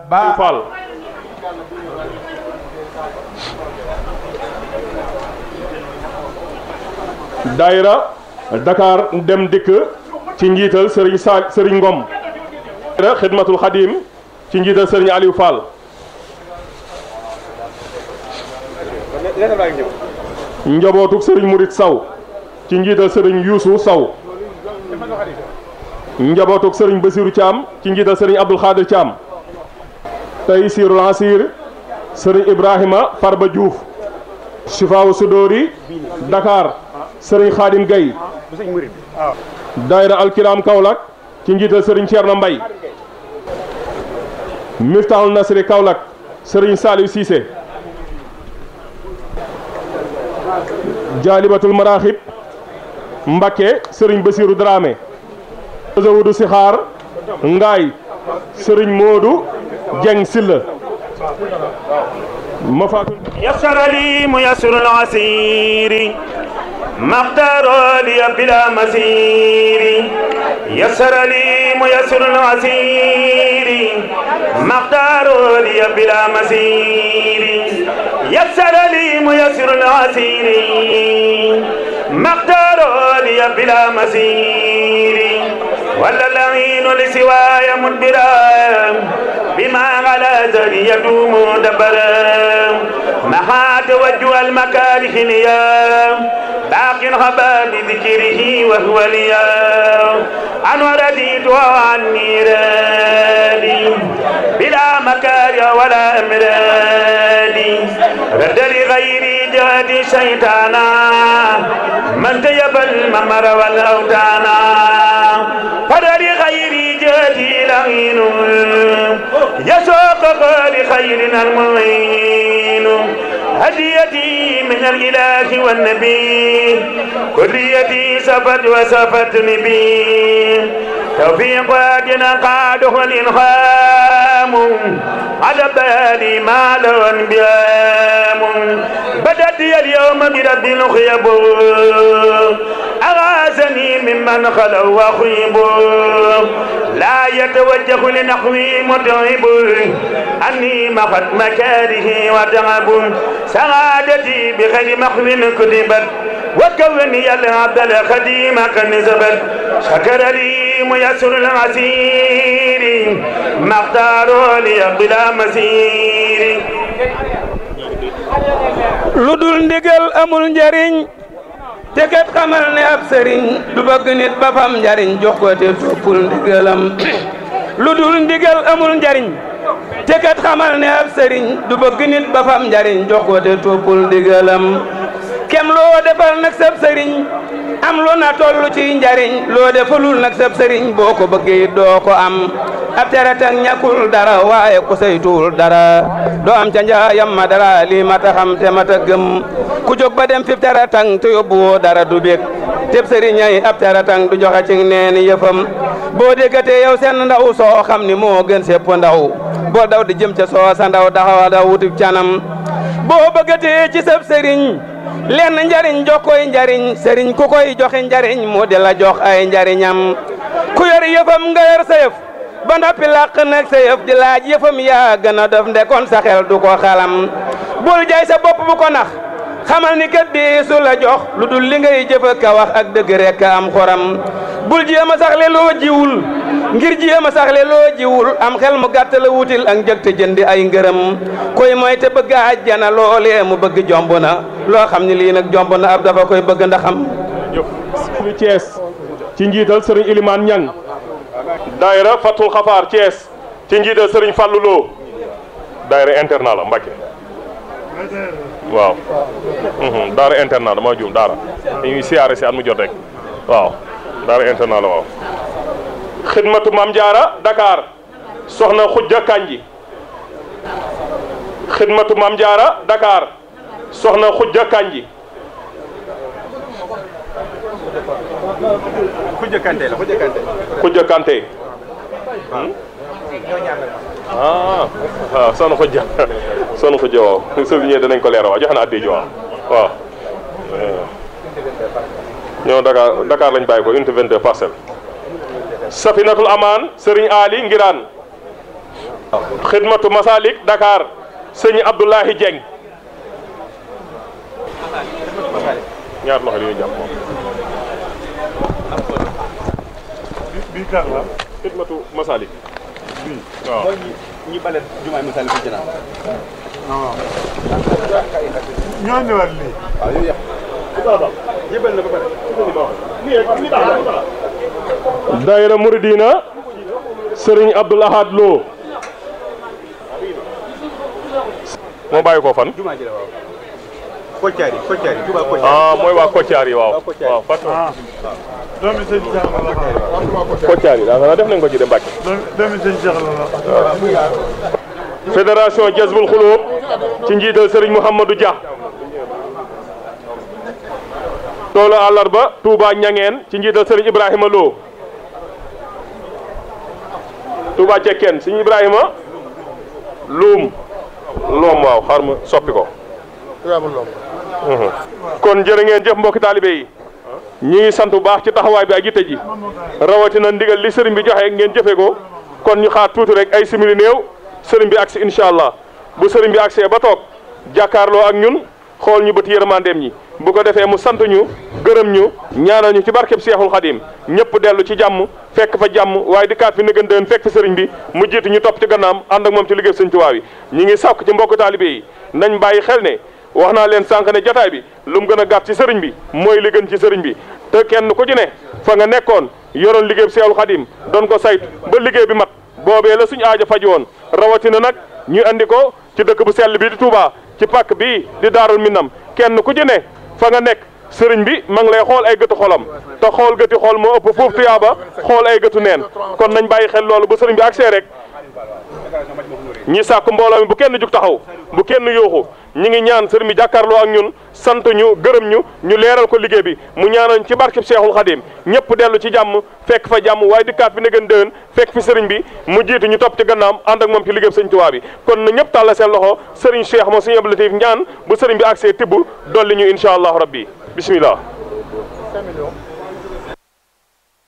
ba Fall daayira Dakar dem dikk ci njiital Serigne Sa Serigne Ngom daayira Xidmatul Xadim ci njiital Serigne Aliou Fall njabootuk Serigne Murit Saw ci njiital Serigne Youssou Saw njabootuk Serigne Basirou Thiam ci njiital Serigne Abdoul Khadir Thiam tey siirul asir Serigne Ibrahima Farba Diouf Sifaawu Sudóori Dakar Serigne Khadim Gueye daayira Alkiram Kaolack ci njiital Serigne Thierno Mbaye Miftahul Nasri Kaolack Serigne Saliou Cissé Jaalibatul Maraxib Mbakke Serigne Basirou Dramé Zawudu Sixaar Ngaay Serigne Modou Dieng Silla Mafatul يسر لي ميسر العسير ما اختار لي بلا مسير يسر لي ميسر العسير ما اختار لي بلا مسير يسر لي ميسر العسير ما اختار لي بلا مسير ولا العين لسواي مدبرا بما على ذري يدوم دبرا محا توجه المكاره ليا باق غبا بذكره وهو ليا أنا رديت عن ميرادي بلا مكاره ولا أمرادي رد لغيري جهدي شيطانا من تيب الممر والأوتانا فر لغيري جهدي لعين يسوق لخيرنا المعين هديتي من الإله والنبي كليتي سفت وسفتني بي توفيق وادنا قاده الإلهام على بالي ما له انبيام بدت لي اليوم برب الخيب أغاثني ممن خلوا وخيب لا يتوجه لنحوي متعب أني مخت مكاره وتعب سعادتي بخير محو كتبت وكوني العبد الخديم كنزبت شكر لي ميسر العسير ما اختاروا لي بلا مسير lu dul ndigal amul njariñ te kat xamal ne ab sëriñ du bëgg nit ba fam njariñ jox ko te toppul ndigalam lu dul ndigal amul njariñ te kat xamal ne ab sëriñ du bëgg nit ba fam njariñ jox ko te toppul ndigalam kem loo defal nag sab sëriñ am lu na tollu ci njariñ loo defalul nag sab sëriñ boo ko bëggee doo ko am ab teretang ñàkkul dara waaye ku saytuwul dara doo am ca njaayam ma dara lii mata xam te mata gëm ku jóg ba dem fi teretang te yóbbu woo dara du bég teb sëriñay ab teretang du joxe ci neeni yëfam boo déggatee yow seen ndaw soo xam ni moo gën sépp ndaw boo daw di jëm ca soo sa ndaw daxawa daw wutib canam boo bëggatee ci sab sëriñ lenn njariñ jox koy njariñ sëriñ ku koy joxe njariñ mu di la jox ay njariñam ku yor yëfam nga yor sa yëf ba noppi làq nag sa yëf di laaj yëfam yaa gën a def ndekoon sa xel du ko xalam bul jaay sa bopp bu ko nax xamal ni kat di su la jox lu dul li ngay jëf ka wax ak dëgg rek am xoram bul jéem a saxle loo jiwul ngir jéem a saxle loo jiwul am xel mu gàtt la wutil ak njëg te jëndi ay ngërëm koy mooy te bëgg àjjana loolee mu bëgg jomb na loo xam ni lii nag jomb na ab dafa koy bëgg ndaxam jëf lu Thiès ci njiital Serigne Ilimane Niang daayira Fatul Xafaar Thiès ci njiital Serigne Fallou Lo daayira internat la Mbacke waaw daara internat dama juum daara dañuy siyaare si at mu jot rek waaw daara internat la waaw xidmatu Maam Jaara Dakar soxna Xujja Kanji xidmatu Maam Jaara Dakar soxna Xujja Kanji Khoudia Kanté la Khoudia Kanté. Xujja Kanté ah waaw soxna Xujja soxna Xujja waaw soo ñëwee danañ ko leeral waaw joxe na addi ji waaw waaw ñoo Dakar Dakar lañ bàyyi ko unité 22 parcelle Safinatul Amaan Serigne Ali Ngiraan xidmatu masalik Dakar sëñ Abdoulahi Dieng ñaar loxo yooyu jàpp moom bii kan la xidmatu masalik waaw ñi bale jumaay masal fi jëna ñoo ñëwaat lii waaw yow yàq jébal na ba pare daayira muridina sëriñ Abdoul Ahad Lo moo bàyyi ko fan jumaa ji la waaw koccaari koccaari juba koccaari ah mooy waa Koccaar yi waaw waaw fàtte ah doomi sëñ Cheikh la la Koccaar yi daa nga def nañ ko ci de Mbàkke doomi doomi sëñ Cheikh la la fédération Jazbul Xulóob ci njiital sëriñ Mouhamadou Dia toolu àllarba Touba Ñangeen ci njiital sëriñ Ibrahima Lo Touba Cekkeen sëriñ Ibrahima Luum Loom waaw xaar ma soppi ko kon jërë ngeen jëf mbokki taalibe yi ñi ngi sant bu baax ci taxawaay bi ak yitte ji rawatina ndigal li sëriñ bi joxe ngeen jëfe ko kon ñu xaar tuuti rek ay simili néew sëriñ bi agsi incha allah bu sëriñ bi agsee ba toog jàkkaarloo ak ñun xool ñu bët yërmandeem ñi bu ko defee mu sant ñu gërëm ñu ñaanal ñu ci barkeb Seexul Xadim ñëpp dellu ci jàmm fekk fa jàmm waaye di kaat fi nëgën dën fekk fi sëriñ bi mu jiitu ñu topp ci gannaam ànd ak moom ci liggéey sëñ Tuubaa yi ñi ngi sàkk ci mbokk taalibe yi nañ bàyyi xel ne wax naa leen sànq ne jataay bi lu mu gën a gàtt ci sëriñ bi mooy li gën ci sëriñ bi te kenn ku ci ne fa nga nekkoon yoroon liggéey bi Seexul Xadim doon ko saytu ba liggéey bi mat boobee la suñu aajo faj woon rawatina nag ñu andi ko ci dëkk bu sell bi di Touba ci pàkk bii di Daarul Minam kenn ku ci ne fa nga nekk sëriñ bi ma ngi lay xool ay gëtu xolam te xool gëti xool moo ëpp foofu tuyaaba xool ay gëtu neen kon nañ bàyyi xel loolu bu sëriñ bi agsee rek ñi sàkk mbooloo mi bu kenn jug taxaw bu kenn yooxu ñi ngi ñaan sëriñ bi jàkkaarloo ak ñun sant ñu gërëm ñu ñu leeral ko liggéey bi mu ñaanoon ci barkeb Seexul Xadim ñëpp dellu ci jàmm fekk fa jàmm waaye dikkaat fi ne gën déwén fekk fi sëriñ bi mu jiitu ñu topp ci gannaam ànd ak moom ci liggéey sëriñ Tuubaa bi kon na ñëpp tàlla seen loxo sëriñ Cheikh moo sëriñ Abdou Latif ñaan bu sëriñ bi agsee tibb dolli ñu incha allahu rabbi bismillah